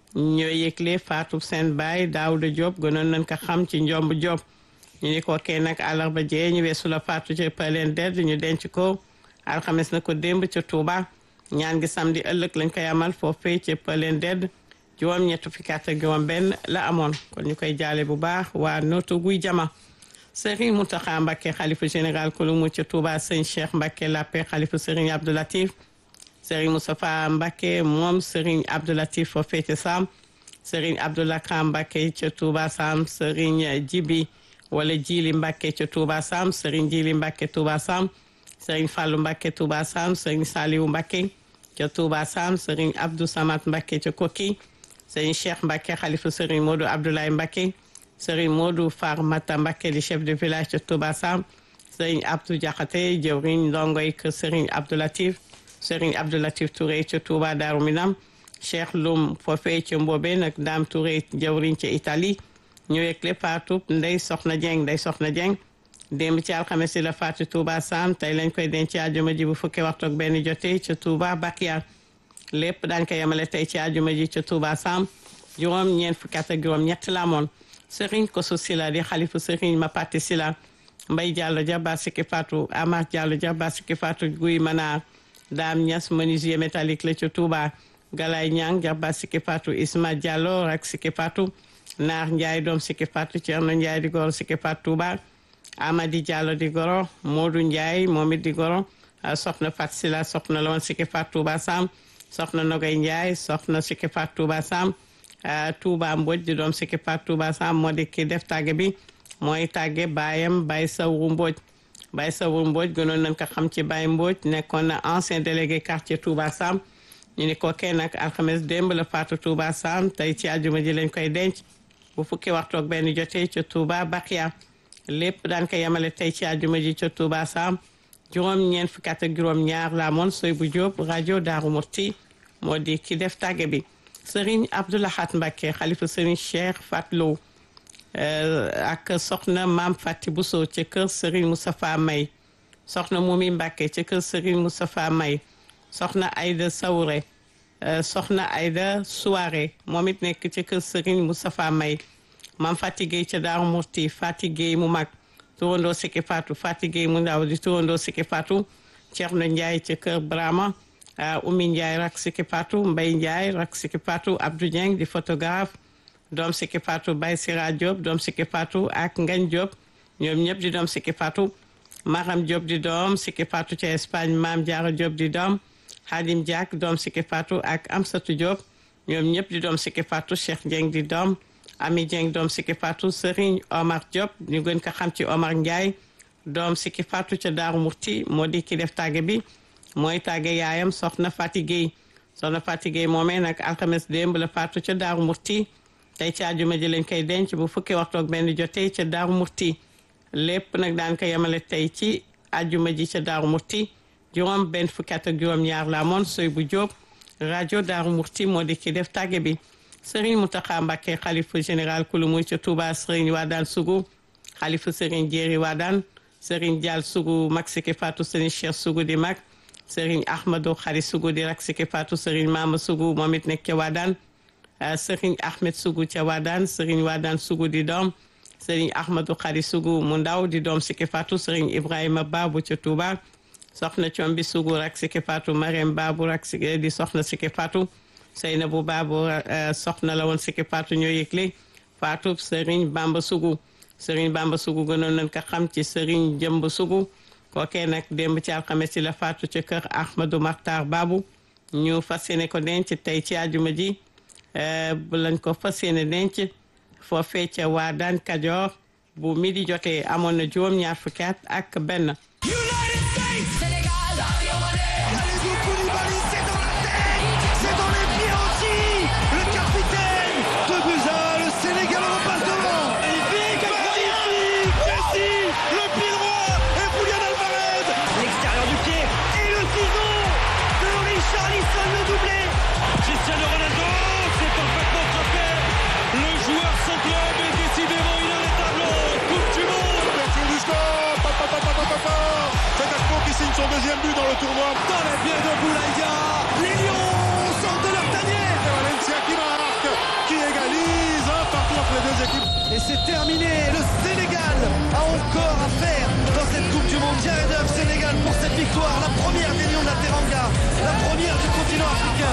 ñoo yëgle faatu seen baay Daouda Diop gënoon nañ ko xam ci njomb Diop ñu ni ko kee nag àllarba jee ñu weesu la faatu ci Paleen Dedd ñu denc ko alxames na ko démb ca Touba ñaan gi samedi ëllëg lañ koy amal foofee ci Paleen Dedd juróom ñett fukki at ak juróom benn la amoon kon ñu koy jaale bu baax waa nootu guy jama Serigne Mountakha Mbacké xalifa général kulu mu ca Touba sëñ Cheikh Mbacké Lappé xalifa Serigne Abdou Latif Serigne Moustapha Mbacké moom Serigne Abdou Latif foofee ca Sam Serigne Abdoulaka Mbacké ca Touba Sam Serigne Jibi wala Jili Mbacké ca Touba Sam Serigne Jili Mbacké Touba Sam Serigne Fallou Mbacké Touba Sam Serigne Saliou Mbacké ca Touba Sam Serigne Abdou Samad Mbacké ca Koki Serigne Cheikh Mbacké xalifa Serigne Modou Abdoulaye Mbacké Serigne Modou Farmata Mbacké di chef de village ca Touba Sam Serigne Abdou Diakhaté jëwriñ ndongoy kër Serigne Abdou Latif Serigne Abdou Latif Touré ca Touba Darou Minam Cheikh Loum foofee ca Mbobé nag Dame Touré jëwriñ ca Italie ñu yëgle faatu Ndey Soxna Dieng Ndey Soxna Dieng démb ci alxames si la faatu Touba Sam tey lañ koy denc àjjuma ji bu fukki waxtu ak benn jotee ca Touba Bakiya lépp daañ ko yemale tey ci àjjuma ji ca Touba Sam juróom ñeent fukki at ak juróom ñett la amoon Serigne Koso Sila di xalifu Serigne Mapati Sila Mbay Diallo Dia Basiki Fatou Amar Diallo Dia Basiki Fatou Guy Manar Dame Niass menuisier métallique la ca Touba Galay Ñang Dia Basiki Fatou Isma Diallo rak Siki Fatou Naar Ndiaye doom Siki Fatou Thierno Ndiaye di goro Siki Fatou Touba Amadi Diallo di goro Modou Ndiaye moom it di goro soxna Fat Sila soxna la woon Siki Fatou Touba Sam soxna Nogay Ndiaye soxna Siki Fatou Touba Sam Touba Mbodj di doom Siki Fatou Touba Sam moo di ki def tàgge bi mooy tàgge baayam Baye Sawru Mbodj Baye Sawru Mbodj gënoon nañ ko xam ci Baye Mbodj nekkoon na ancien délégué quartier Touba Sam ñu ni ko kenn nag alxames démb la faatu Touba Sam tey ci àjjuma ji lañ koy denc bu fukki waxtu ak benn jotee ca Touba Bakiya lépp daan ko yemale tey ci àjjuma ji ca Touba Sam juróom ñeent fukki at ak juróom ñaar la amoon soy bu Jóob rajo Daaru Murti moo di ki def tàgge bi Serigne Abdoulahat Mbacké xalifa Serigne Cheikh Fatlo ak soxna Maam Fati Bousso ca kër Serigne Moustapha May soxna Mumi Mbacké ca kër Serigne Moustapha May soxna Aïda Sawre soxna Aïda Souare moom it nekk ca kër Serigne Moustapha May Maam Fati Gueye ca Daaru Murti Fati Gueye mu mag turandoo Siki Fatou Fati Gueye mu ndaw di turandoo Siki Fatou Thierno Ndiaye ca kër Brahma Oumy Ndiaye rak Siki Fatou Mbaye Ndiaye rak Siki Fatou Abdou Dieng di photographe doom Siki Fatou Baye Sira Diop doom Siki Fatou ak Ngagne Diop ñoom ñëpp di doom Siki Fatou Maram Diop di doom Siki Fatou ca Espagne Maam Diarra Diop di doom Hadim Diak doom Siki Fatou ak Amsatou Diop ñoom ñëpp di doom Siki Fatou Cheikh Dieng di doom Ami Dieng doom Siki Fatou Serigne Omar Diop ñu gën ko xam ci Omar Ndiaye doom Siki Fatou ca Daaru Murti moo di ki def tàgge bi mooy tàgge yaayam soxna Fati Gueye soxna Fati Gueye moomee nag alxames démb la faatu ca Daaru Murti tey ci àjjuma ji lañ koy denc bu fukki waxtu ak benn jotee ca Daaru Murti lépp nag daan ko yemale tey ci àjjuma ji ca Daaru Murti juróom benn fukki at ak juróom ñaar la amoon soy bu Jóob rajo Daaru Murti moo di ki def tàgge bi Serigne Mountakha Mbacké xalifa général kulu muy ca Touba Serigne Wadane Sougou xalifa Serigne Jéeri Wadane Serigne Dial Sougou mag Siki Fatou Serigne Cheikh Sougou di mag Serigne Ahmadou Khari Sougou di rak Siki Fatou Serigne Mama Sougou moom it nekk ca Wadane Serigne Ahmed Sougou ca Wadane Serigne Wadane Sougou di doom Serigne Ahmadou Khari Sougou mu ndaw di doom Siki Fatou Serigne Ibrahima Babou ca Touba soxna Combi Sougou rak Siki Fatou Marème Babou rak Siki di soxna Siki Fatou Seynabou Babou soxna la woon Siki Fatou ñoo yëgle Fatou Serigne Bamba Sougou Serigne Bamba Sougou gënoon nañ ko xam ci Serigne Jëmb Sougou kookee nag démb ci alxames ci la faatu ca kër Ahmadou Makhtar Babou ñu fas yéene ko denc tey ci àjjuma ji bu lañ ko fas yéene denc foofee ca waa daan Kajoor bu midi jotee amoon na juróom-ñaar fukki at ak benn. United States Sénégal Kalidou Koulibaly c'est dans la tête C'est dans les pieds aussi Le capitaine De buts à un, le Sénégal en passe devant Magnifique Magnifique Messi Le pied droit Et Julian Alvarez L'extérieur du pied Et le ciseau de Richarlison le doublé Cristiano Ronaldo C'est parfaitement frappé Le joueur sans club est décidément inarrêtable Coupe du monde Ouverture du score Pa, pa, pa, pa, pa, pa, pa. équipes. Et c'est terminé. Le Sénégal a encore à faire dans cette Coupe du Monde. Jared Huff, Sénégal pour cette victoire. La première des Lions de la Teranga. La première du continent africain.